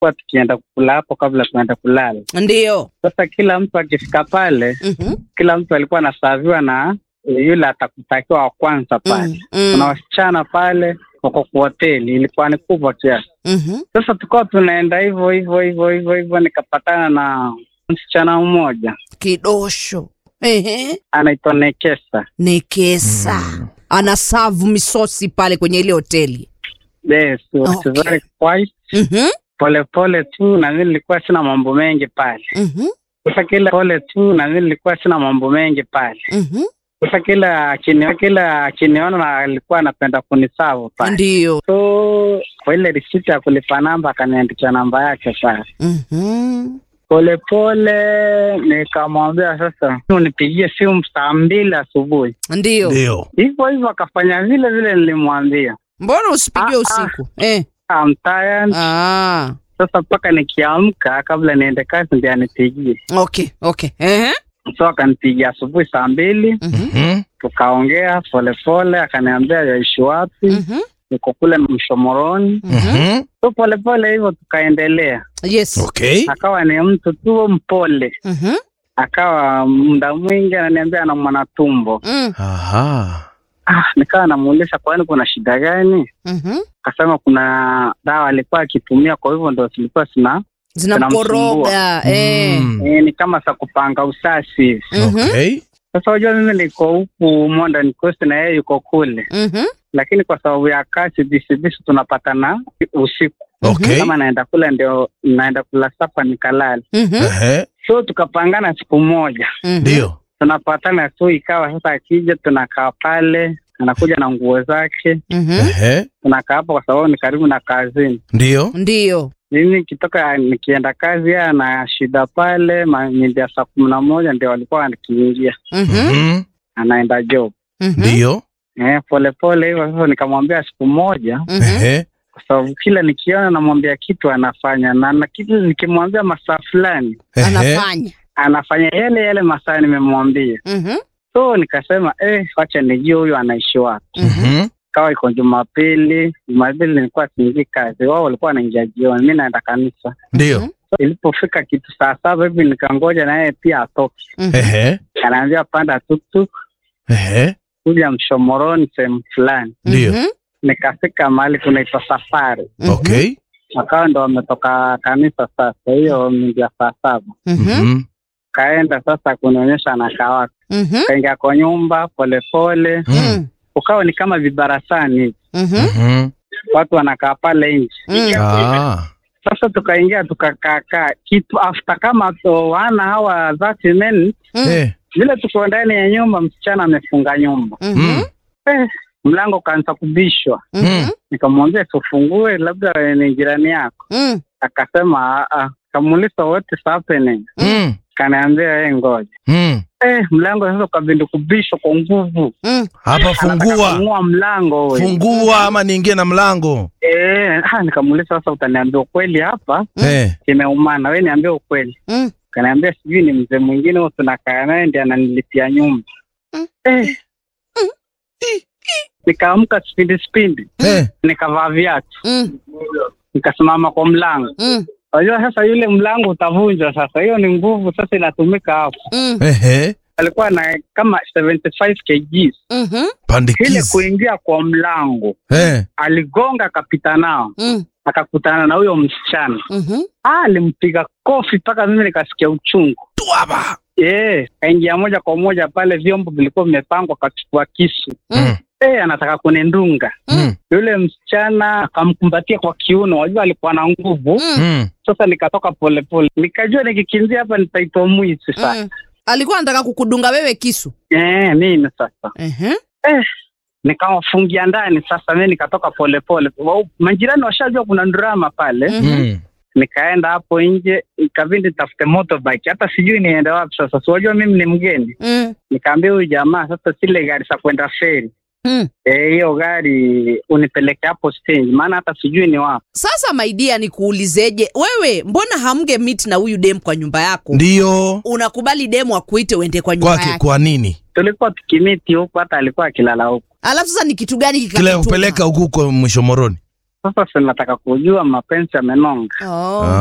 tulikuwa tukienda kula hapo kabla tunaenda kulala. Ndio. Sasa kila mtu akifika pale, Mhm. kila mtu alikuwa anasaviwa na yule atakutakiwa wa kwanza pale. Mm, Kuna mm, wasichana pale wako kwa hoteli, ilikuwa ni kubwa kiasi. mhm. Sasa tukawa tunaenda hivyo hivyo hivyo hivyo hivyo, nikapatana na msichana mmoja Kidosho. Ehe. anaitwa Nekesa. Nekesa. Ana savu misosi pale kwenye ile hoteli. Yes, was Okay. very quiet. Mhm. Polepole tu na mimi nilikuwa sina mambo mengi pale. Mhm. Sasa kila pole tu na mimi nilikuwa sina mambo mengi pale. Mhm. Sasa kila akini kila akiniona na alikuwa anapenda kunisavu pale. Ndio. So kwa ile risiti ya kulipa namba akaniandikia namba yake pale. Mhm. Polepole nikamwambia sasa unipigie simu saa mbili asubuhi. Ndio. Ndio. Hivyo hivyo akafanya vile vile nilimwambia. Mbona usipigie Ah, usiku? Eh. I'm tired. Ah. Sasa mpaka nikiamka kabla niende kazi ndio anipigie. Okay, okay. Ehe. So akanipigia asubuhi saa mbili, Mhm. Mhm. tukaongea polepole, akaniambia yaishi wapi, Mhm. niko kule Mshomoroni. Mhm. Mhm. So polepole hivyo tukaendelea. Yes. Okay. Akawa ni mtu tu mpole, Mhm. akawa muda mwingi ananiambia ana mwanatumbo. Mm. Aha. Ah, nikawa namuuliza kwani kuna shida gani? Mhm. Akasema kuna dawa alikuwa akitumia, kwa hivyo ndo zilikuwa zina Zinamkoroga. Eh. Mm. e, ni kama za kupanga usasi hivi. Mhm. Okay. Sasa unajua mimi niko huku Modern Coast na yeye yuko kule, Mhm. lakini kwa sababu ya kazi bisibisi tunapatana usiku. Okay. Kama naenda kule ndio naenda kula sapa nikalala. Mhm. Ehe. So tukapangana siku moja, Mhm. Ndio. tunapatana tu, ikawa sasa akija tunakaa pale, anakuja na nguo zake, Mhm. Ehe. tunakaa hapo kwa sababu ni karibu na kazini. Ndio. Ndio. Mimi nikitoka nikienda kazi, yeye ana shida pale, mida saa kumi na moja ndio walikuwa akiingia, Mhm. Mhm. anaenda job. Mhm. Ndio. Eh, polepole hivyo hivyo, nikamwambia siku moja Mhm. Ehe. kwa sababu kila nikiona namwambia kitu anafanya, na na kitu nikimwambia masaa fulani Ehe. Anafanya. anafanya yale yale masaa nimemwambia. Mhm. So nikasema eh, wacha nijue huyu anaishi wapi. Mhm. Mhm. Kawa iko Jumapili, Jumapili nilikuwa siingii kazi, wao walikuwa wanaingia jioni, mi naenda kanisa. Ndio. So, ilipofika kitu saa saba hivi nikangoja na yeye pia atoke, Mhm. Ehe. anaambia panda tuktuk Ehe. kuja Mshomoroni sehemu fulani. Ndio. Mhm. Nikafika mahali kunaitwa Safari, Mhm. Okay. wakawa ndo wametoka kanisa sasa, hiyo mingia saa saba Mhm. Mhm. kaenda sasa kunionyesha anakaa wapi. Mhm. Kaingia kwa nyumba polepole, Mhm. ukawa ni kama vibarasani hivi, Mhm. Mhm. watu wanakaa pale nje. Mhm. Ah. Sasa tukaingia tukakaakaa kitu after kama to wana hawa 30 minutes Mhm. Eh. vile tuko ndani ya nyumba, msichana amefunga nyumba Mhm. Mm. eh, mlango ukaanza kubishwa. Mhm. Nikamwambia tufungue, labda ni jirani yako. Mhm. Akasema "Ah, ah." kamuuliza what is happening, Mm. kanaambia yeye ngoja. Mm. Eh, mlango sasa ukabindi kubishwa kwa nguvu, Mhm. Hapa Anataka fungua. kufungua mlango huyu. Fungua ama niingie na mlango. Eh, ah, nikamuuliza sasa, utaniambia ukweli hapa Eh. kimeumana, we niambie ukweli. Mhm. Kaniambia sijui ni mzee mwingine huyo tunakaa naye ndiye ananilipia nyumba. Mm. Eh. Nikaamka spindi spindi, Eh. nikavaa viatu, Mhm. nikasimama kwa mlango. Mhm. Unajua sasa yule mlango utavunjwa sasa, hiyo ni nguvu sasa inatumika hapo. Mhm. Ehe. Alikuwa na kama 75 kgs. Mhm. Ile Pandikizi. kuingia kwa mlango, Eh. aligonga akapita nao, Mhm. akakutana na huyo msichana. Mhm. Ah, alimpiga kofi mpaka mimi nikasikia uchungu. Tuaba. Eh, kaingia moja kwa moja pale, vyombo vilikuwa vimepangwa, akachukua kisu. Mhm. Eh, anataka kunindunga. Mm. Yule msichana akamkumbatia kwa kiuno, wajua alikuwa na nguvu. Mhm. Mm. Sasa nikatoka polepole, nikajua nikikimbia hapa nitaitwa mwizi sasa. Mhm. Alikuwa anataka kukudunga wewe kisu. Eh, mimi sasa Mhm. eh, nikawafungia ndani. Sasa mimi nikatoka polepole, Wa- majirani washajua kuna drama pale. Mhm. Mm. Nikaenda hapo nje, ikabidi nitafute motorbike, hata sijui niende wapi sasa. Siwajua mimi ni mgeni. Mhm. Nikaambia huyu jamaa sasa, zile gari za kwenda feri Mhm. Eh, hiyo gari unipeleke hapo stage, maana hata sijui ni wapi. Sasa maidia, nikuulizeje wewe, mbona hamge meet na huyu dem kwa nyumba yako? Ndio. Unakubali demu akuite uende kwa nyumba Kwake yake, kwa nini? Tulikuwa tukimiti huku, hata alikuwa akilala huku. alafu sasa ni kitu gani Kile kikakutuma? kupeleka huku huko mwisho moroni. Sasa si nataka kujua mapenzi yamenonga. Oh.